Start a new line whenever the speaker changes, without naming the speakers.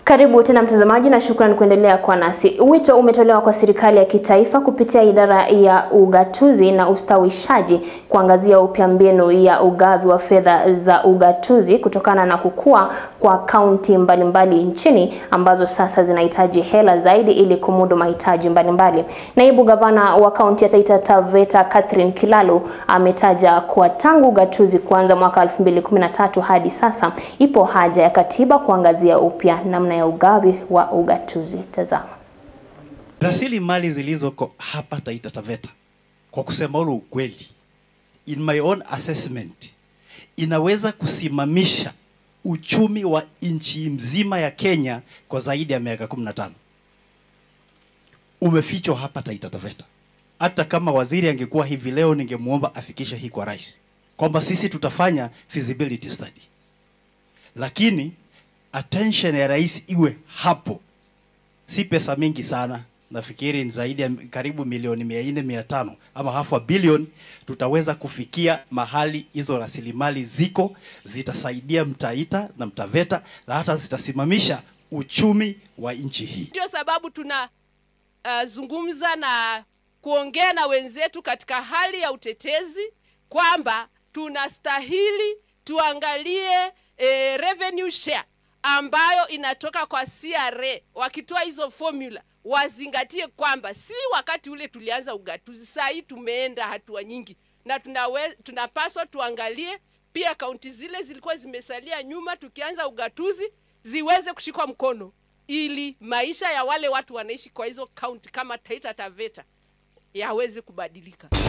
Karibu tena mtazamaji, na shukrani kuendelea kwa nasi. Wito umetolewa kwa serikali ya kitaifa kupitia idara ya ugatuzi na ustawishaji kuangazia upya mbinu ya ugavi wa fedha za ugatuzi kutokana na kukua kwa kaunti mbalimbali nchini ambazo sasa zinahitaji hela zaidi ili kumudu mahitaji mbalimbali. Naibu gavana wa kaunti ya Taita Taveta Catherine Kilalo ametaja kuwa tangu ugatuzi kuanza mwaka 2013 hadi sasa ipo haja ya katiba kuangazia upya namna ya ugavi wa ugatuzi. Tazama.
Rasilimali zilizoko hapa Taita Taveta, kwa kusema ule ukweli, in my own assessment, inaweza kusimamisha uchumi wa nchi mzima ya Kenya kwa zaidi ya miaka 15. Umefichwa hapa Taita Taveta. Hata kama waziri angekuwa hivi leo, ningemwomba afikishe hii kwa rais kwamba sisi tutafanya feasibility study, lakini attention ya rais iwe hapo. Si pesa mingi sana, nafikiri ni zaidi ya karibu milioni mia nne mia tano ama half a billion. Tutaweza kufikia mahali hizo rasilimali ziko, zitasaidia Mtaita na Mtaveta na hata zitasimamisha uchumi wa nchi hii.
Ndio sababu tuna uh, zungumza na kuongea na wenzetu katika hali ya utetezi kwamba tunastahili tuangalie eh, revenue share ambayo inatoka kwa CRA. Wakitoa hizo formula wazingatie kwamba si wakati ule tulianza ugatuzi, saa hii tumeenda hatua nyingi, na tunawe, tunapaswa tuangalie pia kaunti zile zilikuwa zimesalia nyuma tukianza ugatuzi ziweze kushikwa mkono ili maisha ya wale watu wanaishi kwa hizo kaunti kama Taita Taveta yaweze kubadilika.